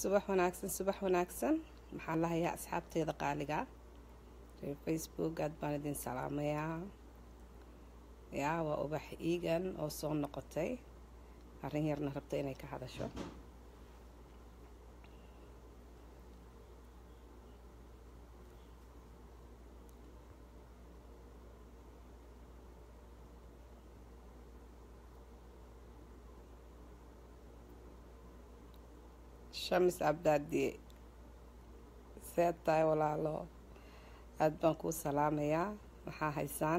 subax wanaagsan subax wanaagsan maxaan lahayaa asxaabteeda qaaliga reer facebook aad baan idin salaamayaa yaa waa ubax iigan oo soo noqotay arrin yarna rabta inay ka hadasho shamis cabdaadi seed tahay walaalo aada baan kuu salaamayaa maxaa haysaan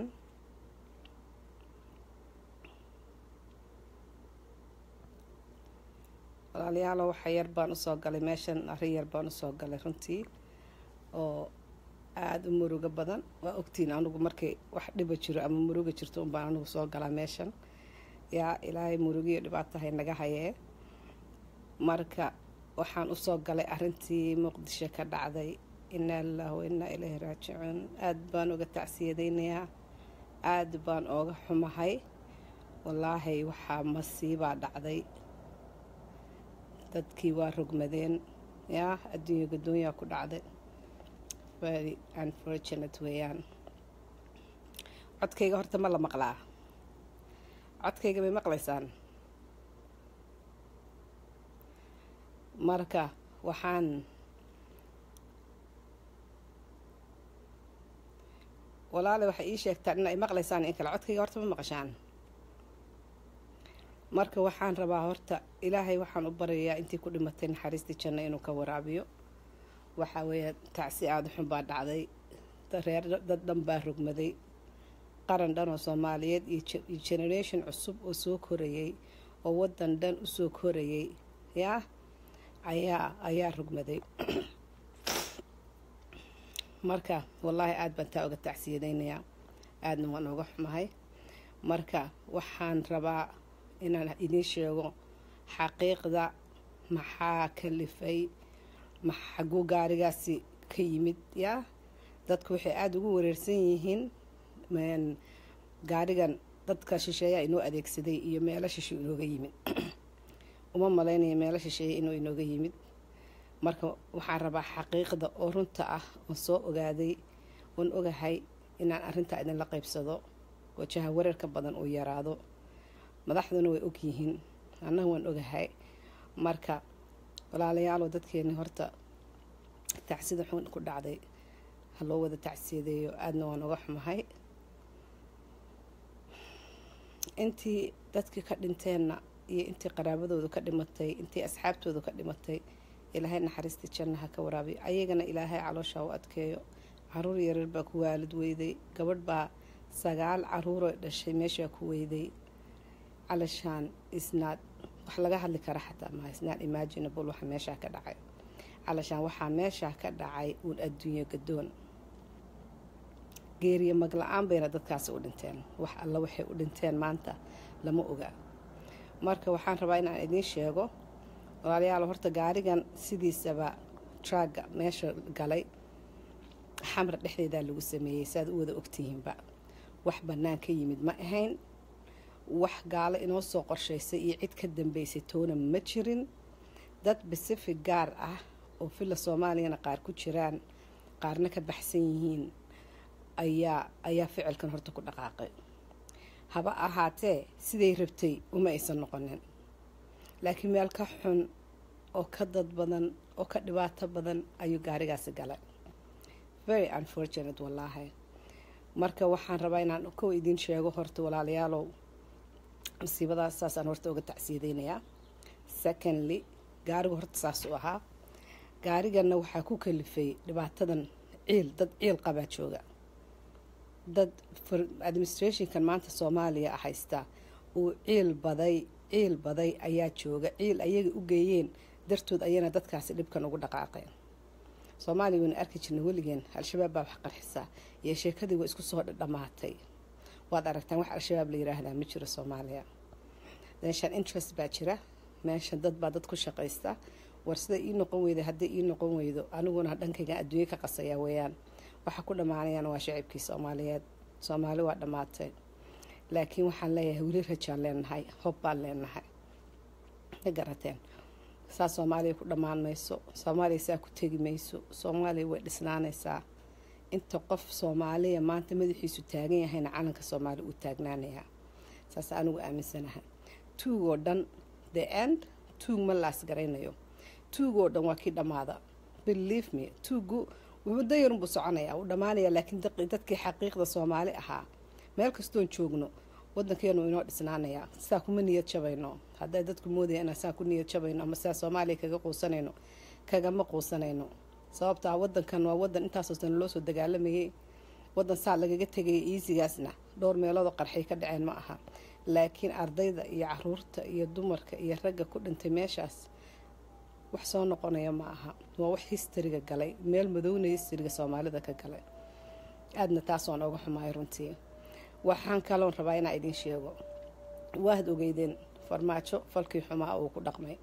walaalayaalo waxa yar baan usoo galay meeshan arrin yar baan usoo galay runtii oo aada u murugo badan waa ogtiin anigu markay wax dhiba jiro ama muruga jirto unbaan anigu soo galaa meeshan yaa ilaahay murugiyo dhibaatahay naga hayee marka waxaan usoo galay arrintii muqdisho ka dhacday inaa lilahi wa innaa ilayhi raajicuun aada baan uga tacsiyadaynayaa aada baan ooga xumahay wallaahi waxaa masiibaa dhacday dadkii waa rogmadeen yaa adduunya gaddoonyaa ku dhacday very unfortunate weeyaan codkayga horta ma la maqlaa codkayga may maqlaysaan marka waxaan walaale waxay ii sheegtaan in ay maqlaysaan in kale codkayga horta ma maqashaan marka waxaan rabaa horta ilaahay waxaan u baryayaa intii ku dhimatay naxariistii janno inuu ka waraabiyo waxaa weeye tacsi aada xun baa dhacday reer dad dhan baa rogmaday qaran dhan oo soomaaliyeed iyo generation cusub oo soo korayay oo waddan dhan usoo korayay yaa ayaa ayaa rogmaday marka wallaahi aada baan taa uga tacsiyadaynayaa aadna waan uga xumahay marka waxaan rabaa inaan idiin sheego xaqiiqda maxaa kalifay xaguu gaarigaasi ka yimid yaa dadku waxay aada ugu wareersan yihiin gaarigan dadka shisheeyaa inoo adeegsaday iyo meelo shishe inooga yimid uma malaynaya meelo shisheeye inuu inooga yimid marka waxaan rabaa xaqiiqda oo runta ah oon soo ogaaday oon ogahay inaan arrintaa idinla qaybsado wajaha wareerka badan uu yaraado madaxduna way ogyihiin annaga waan ogahay marka walaalayaaloo dadkeeni horta tacsida xun ku dhacday ha loo wada tacsiyadeeyo aadna waan uga xumahay intii dadkii ka dhinteenna iyo intii qaraabadoodu ka dhimatay intii asxaabtoodu ka dhimatay ilaahay naxariistii jannaha ka waraabiyo ayagana ilaahay caloosha u adkeeyo caruur yareer baa ku waalid weyday gabadh baa sagaal caruuroo dhashay meeshaa ku weyday calashaan isnaad wax laga hadli kara xataa maha isnaad imaginable waxa meeshaa ka dhacay calashaan waxaa meeshaa ka dhacay uun adduunyo gadoon geeriyo magla-aan bayna dadkaasi u dhinteen wax alla waxay u dhinteen maanta lama oga marka waxaan rabaa inaan idiin sheego walaalayaal horta gaarigan sidiisaba traaga meesha galay xamra dhexdeedaa lagu sameeyey saaad u wada ogtihiinba wax bannaan ka yimid ma ahayn wax gaalo inoo soo qorshaysay iyo cid ka dambeysay toona ma jirin dad pacific gaar ah oo villa soomaaliyana qaar ku jiraan qaarna ka baxsan yihiin ayaa ayaa ficilkan horta ku dhaqaaqay haba ahaatee siday rabtay uma aysan noqonin laakiin meel ka xun oo ka dad badan oo ka dhibaato badan ayuu gaarigaasi galay very unfortunate wallaahi marka waxaan rabaa inaan kow idiin sheego horta walaalayaalow masiibadaas saasaan horta uga tacsiyadeynayaa secondly gaarigu horta saas u ahaa gaariganna waxaa ku kalifay dhibaatadan ciil dad ciil qabaa jooga dad administrationkan maanta soomaaliya haysta uu ciil baday ciil baday ayaa jooga ciil ayaga u geeyeen dartood ayana dadkaasi dhibkan ugu dhaqaaqeen soomaaliya wayna arki jirna weligeen al-shabaab baa wax qarxisaa iyo sheekadii waa isku soo dhamaatay waad aragtaan wax al-shabaab la yiraahdaa ma jiro soomaaliya meeshaan interest baa jira meeshan dad baa dad ku shaqaysta war sida ii noqon weyda haddii ii noqon weydo aniguna dhankayga adduunye ka qasaya weeyaan waxa ku dhammaanayaan waa shacibkii soomaaliyeed soomaali waa dhammaatay laakiin waxaan leeyahay weli rajaan leenahay hob baan leenahay ma garateen saa soomaaliya ku dhammaan mayso soomaaliya saa ku tegi mayso soomaaliya way dhisnaanaysaa inta qof soomaaliya maanta madaxiisu taagan yahayna calanka soomaaliya uu taagnaanayaa saas anigu aaminsanaha tuugoo dhan the end tuug ma laas garaynayo tuugoo dhan waa kii dhammaada believe me tuugu muddo yarunbuu soconayaa uu dhammaanaya laakiin dadkii xaqiiqda soomaali ahaa meel kastoon joogno wadankeenu inoo dhisnaanayaa saa kuma niyad jabayno hadday dadku moodaya inaan saa ku niyad jabayno ama saa soomaaliya kaga quusanayno kagama quusanayno sababtaa wadankan waa wadan intaasoo sana loo soo dagaalamayay wadan saa lagaga tegaya iisigaasna dhowr meeloodoo qarxay ka dhaceen ma aha laakiin ardayda iyo caruurta iyo dumarka iyo ragga ku dhintay meeshaas wax soo noqonaya ma aha waa wax histariga galay meel madowna histariga soomaalida ka galay aadna taas waan ooga xumaay runtii waxaan kaloon rabaa inaa idiin sheego waad ogeydeen farmaajo falkii xumaa uu ku dhaqmay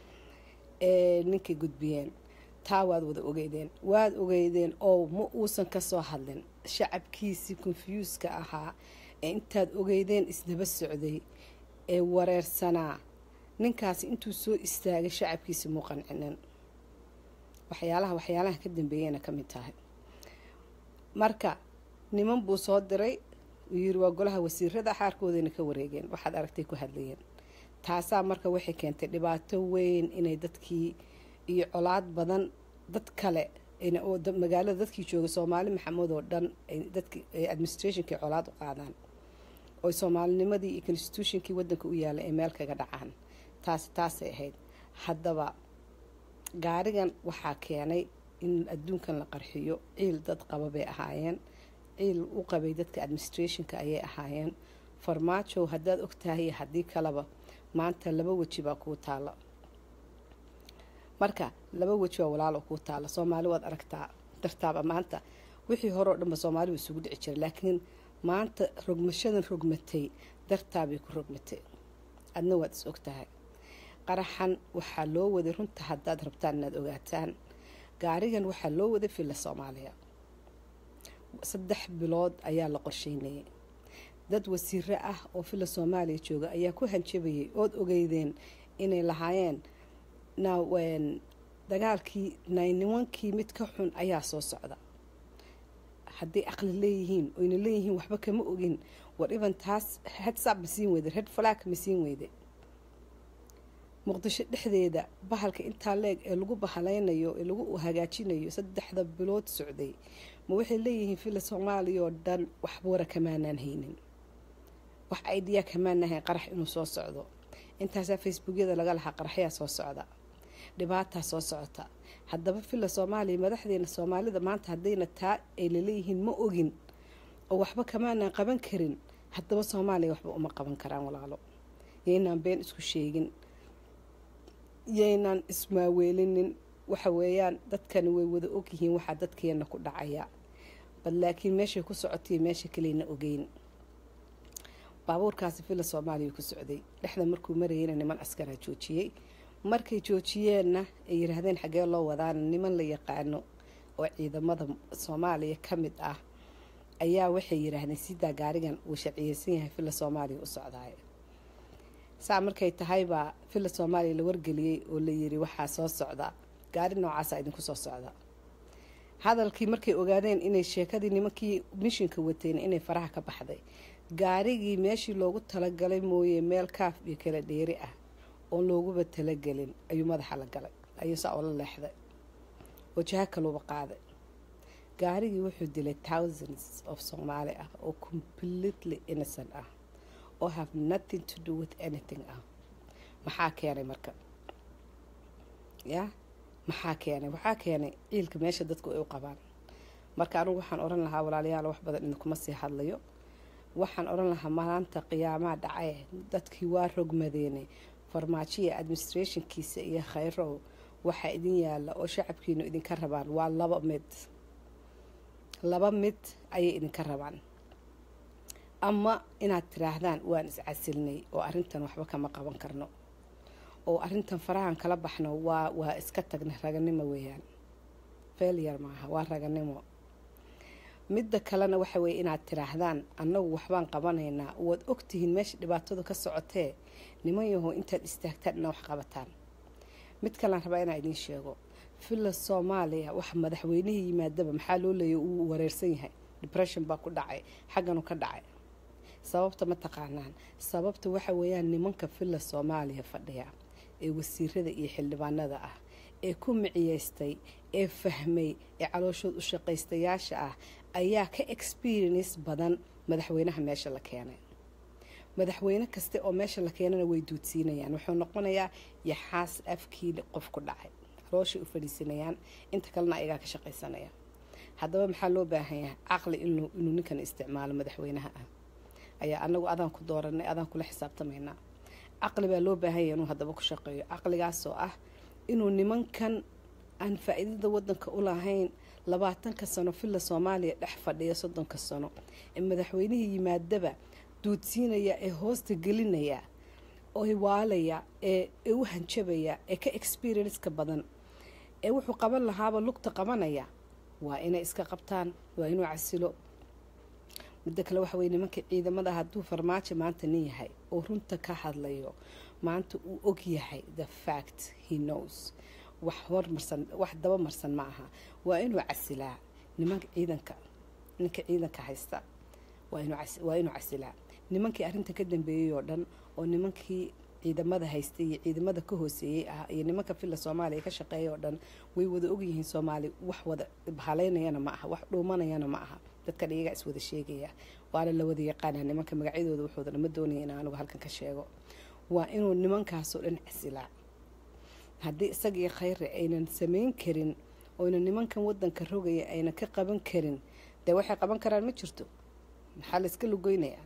ee ninkay gudbiyeen taa waad wada ogeydeen waad ogeydeen oo ma uusan kasoo hadlin shacabkiisii konfyuuska ahaa ee intaad ogeydeen isdaba socday ee wareersanaa ninkaasi intuu soo istaagay shacabkiisi muu qancinin waxyaalaha waxyaalaha ka dambeeyeyna ka mid tahay marka niman buu soo diray uu yiri waa golaha wasiirada xaarkoodayna ka wareegeen waxaad aragtay ku hadlayeen taasaa marka waxay keentay dhibaato weyn inay dadkii iyo colaad badan dad kale oo magaalada dadkii jooga soomaali maxamed oo dhan dadki administrationkii colaad u qaadaan oy soomaalinimadii iyo constitutionkii wadanka u yaallay ay meel kaga dhacaan taasi taasay ahayd haddaba gaarigan waxaa keenay in adduunkan la qarxiyo ciil dad qaba bay ahaayeen ciil u qabay dadka administrationka ayay ahaayeen farmaajow haddaad ogtahay haddii kaleba maanta laba weji baa kuu taala marka laba weji baa walaalo kuu taala soomaali waad aragtaa dartaaba maanta wixii hore oo dhanba soomaaliba isugu dhici jiray laakiin maanta rogmashadan rogmatay dartaabay ku rogmatay adna waad is ogtahay qaraxan waxaa loo waday runta haddaad rabtaan inaad ogaataan gaarigan waxaa loo waday villa soomaaliya saddex bilood ayaa la qorsheynayay dad wasiiro ah oo villa soomaaliya jooga ayaa ku hanjabayay ood ogeydeen inay lahaayeen dagaalkii naynimankii mid ka xun ayaa soo socda hadday aqli leeyihiin oyna leeyihiin waxba kama ogin war iban taas hedsab ma siin weyde red flag ma siin weyde muqdisho dhexdeeda bahalka intaa leeg ee lagu bahalaynayo ee lagu hagaajinayo saddexda bilood socday ma waxay leeyihiin villa soomaaliya oo dhan waxba wara kamaanaan haynin wax aidiya kamaanahayn qarax inuu soo socdo intaasaa facebookyada laga lahaa qaraxyaa soo socda dhibaataa soo socota haddaba villa soomaaliya madaxdeena soomaalida maanta haddayna taa ay laleeyihiin ma ogin oo waxba kamaanaan qaban karin haddaba soomaaliya waxba uma qaban karaan walaalo yaynaan been isku sheegin yaynaan ismaaweelinin waxa weeyaan dadkani way wada ogyihiin waxaa dadkeena ku dhacaya bal laakiin meeshay ku socotay meesha kaleyna ogeyn baabuurkaasi villa soomaaliya ku socday dhexda markuu marayeyna niman askaraa joojiyey markay joojiyeenna ay yiraahdeen xaggee loo wadaana niman la yaqaano oo ciidamada soomaaliya ka mid ah ayaa waxay yiraahdeen sidaa gaarigan uu sharciyeysan yahay villa soomaaliya u socdaay saa markay tahaybaa villa soomaaliya la wargeliyey oo la yiri waxaa soo socda gaari noocaasa idinku soo socda hadalkii markay ogaadeen inay sheekadii nimankii mishinka wateen inay faraha ka baxday gaarigii meeshii loogu talagalay mooye meel kaaf iyo kala dheeri ah oon looguba talagelin ayuu madaxa la galay ayuu saa oola leexday oo jaha kaluuba qaaday gaarigii wuxuu dilay thousands of soomaali ah oo completely innocent ah oo have nothing to do with anything ah maxaa keenay marka ya maxaa keenay waxaa keenay ciilka meesha dadku ay u qabaan marka anigu waxaan odhan lahaa walaalayaal wax badan idinkuma sii hadlayo waxaan odhan lahaa maanta qiyaamaa dhacay dadkii waa rogmadeene farmaajoya administrationkiisa iyo khayrow waxaa idin yaalla oo shacabkiinu idinka rabaan waa laba mid laba mid ayay idinka rabaan ama inaad tiraahdaan waan iscasilnay oo arrintan waxba kama qaban karno oo arrintan farahan kala baxno waa waa iska tagna raganimo weeyaan failure maaha waa raganimo midda kalena waxa weeye inaad tiraahdaan annagu waxbaan qabanaynaa waad ogtihiin meesha dhibaatadu ka socotee niman yahow intaad istaagtaan inaa wax qabataan mid kalean rabaa inaan idiin sheego villa soomaaliya wax madaxweynihii yimaadaba maxaa loo leeyay uu wareersan yahay depression baa ku dhacay xagganu ka dhacay sababta ma taqaanaan sababta waxa weeyaan nimanka villa soomaaliya fadhiya ee wasiirada iyo xildhibaanada ah ee ku miciyeystay ee fahmay ee calooshood u shaqaystayaasha ah ayaa ka experience badan madaxweynaha meesha la keenay madaxweyne kaste oo meesha la keenana way duudsiinayaan wuxuu noqonayaa yaxaas afkii qof ku dhacay calooshay u fadhiisanayaan inta kalena ayagaa ka shaqaysanaya haddaba maxaa loo baahan yahay caqli inuu ninkan isticmaalo madaxweynaha ah ayaa anagu adaan ku dooranay adaan kula xisaabtamaynaa caqli baa loo baahan yahay inuu haddaba ku shaqeeyo caqligaasoo ah inuu nimankan aan faa-iidada wadanka u lahayn labaatanka sano villa soomaaliya dhex fadhiya soddonka sano ee madaxweynihii yimaadaba duudsiinaya ee hoosta gelinaya oo waalaya ee u hanjabaya ee ka experienska badan ee wuxuu qaban lahaaba lugta qabanaya waa inay iska qabtaan waa inuu casilo middo kale waxa weye nimanka ciidamada hadduu farmaajo maanta nin yahay oo runta ka hadlayo maanta uu og yahay the fact he knows wax hormarsan wax daba marsan ma aha waa inuu casilaa nimanka ciidanka ninka ciidanka haysta waa inuu casilaa nimankii arrinta ka dambeeyey oo dhan oo nimankii ciidamada haystay iyo ciidamada ka hooseeyey ah iyo nimanka villa soomaaliya ka shaqeeya oo dhan way wada ogyihiin soomaali wax wada bahaleynayana ma aha wax dhuumanayana ma aha dadkan iyagaa iswada sheegaya waana la wada yaqaanaa nimanka magacyadooda wuxuudana ma doonaya in anugu halkan ka sheego waa inuu nimankaasoo dhan casilaa haddii isagii khayre aynan samayn karin oyna nimankan wadanka rogaya aynan ka qaban karin dee waxay qaban karaan ma jirto maxaa la iska lugoynayaa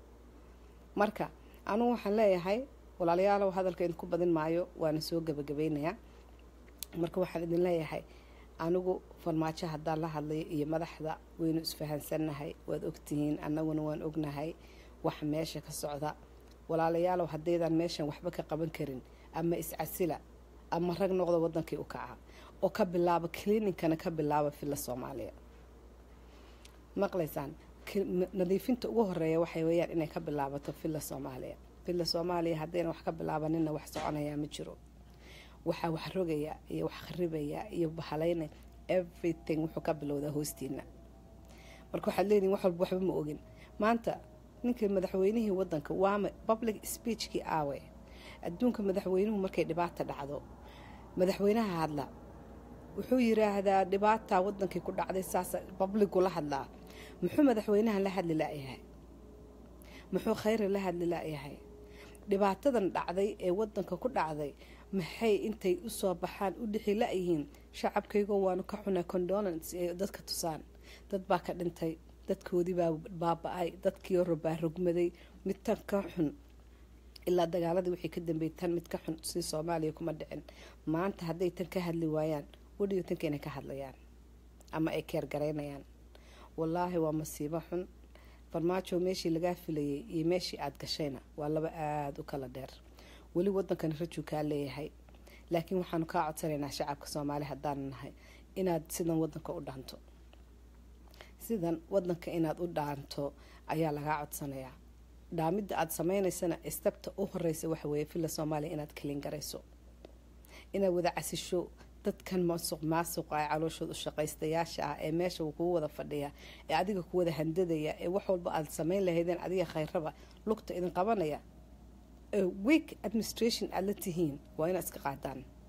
marka anugu waxaan leeyahay walaalayaalow hadalka idinku badin maayo waana soo gabagabeynayaa marka waxaan idin leeyahay anigu farmaajo haddaan la hadlayo iyo madaxda waynu isfahansannahay waad ogtihiin annaguna waan ognahay wax meesha ka socda walaalayaalow haddaydaan meeshan waxba ka qaban karin ama iscasila ama rag noqda wadankii u kaca oo ka bilaaba clininkana ka bilaaba villa soomaaliya maqlaysaan nadiifinta ugu horeeya waxay weyaan inay ka bilaabato villa soomaaliya villa soomaaliya haddayna wax ka bilaabanina wax soconayaa ma jiro waxaa wax rogaya iyo wax kharibaya iyo bahalayna everything wuxuu ka bilowdaa hoostiina marka waxaad leedihin wax walba waxba ma ogin maanta ninkii madaxweynihii wadanka waama public speechkii aawe adduunka madaxweynuhu markay dhibaata dhacdo madaxweynaha hadla wuxuu yiraahdaa dhibaataa wadankii ku dhacday saasa babligu la hadlaa muxuu madaxweynahan la hadli la-yahay muxuu khayra la hadli la-yahay dhibaatadan dhacday ee wadanka ku dhacday maxay intay usoo baxaan u dhixi la-yihiin shacabkaygoo waanu ka xunaa condolence ee dadka tusaan dad baa ka dhintay dadkoodii baa baaba-ay dadkii robaa rogmaday mid tan ka xun ilaa dagaaladii wixii ka dambeeyay tan mid ka xun si soomaaliya kuma dhicin maanta hadday tan ka hadli waayaan wadhiyo tanka inay ka hadlayaan ama ay keergaraynayaan wallaahi waa masiibo xun farmaajo meeshii lagaa filayay iyo meeshii aada gashayna waa laba aada u kala dheer weli wadankan rajuu kaa leeyahay laakiin waxaanu kaa codsanaynaa shacabka soomaali haddaanu nahay inaad sidan wadanka u dhaanto sidan wadanka inaad u dhaanto ayaa lagaa codsanayaa dhaamidda aada sameynaysana istabta u horeysa waxa weeye villa soomaaliya inaad kalin garayso inaad wada casisho dadkan masuq maasuqa ee calooshooda u shaqaystayaasha ah ee meesha kugu wada fadhiya ee adiga ku wada handadaya ee wax walba aada sameyn lahaydeen adiga khayraba lugta idin qabanaya week administration aada la tihiin waa inaad iska qaadaan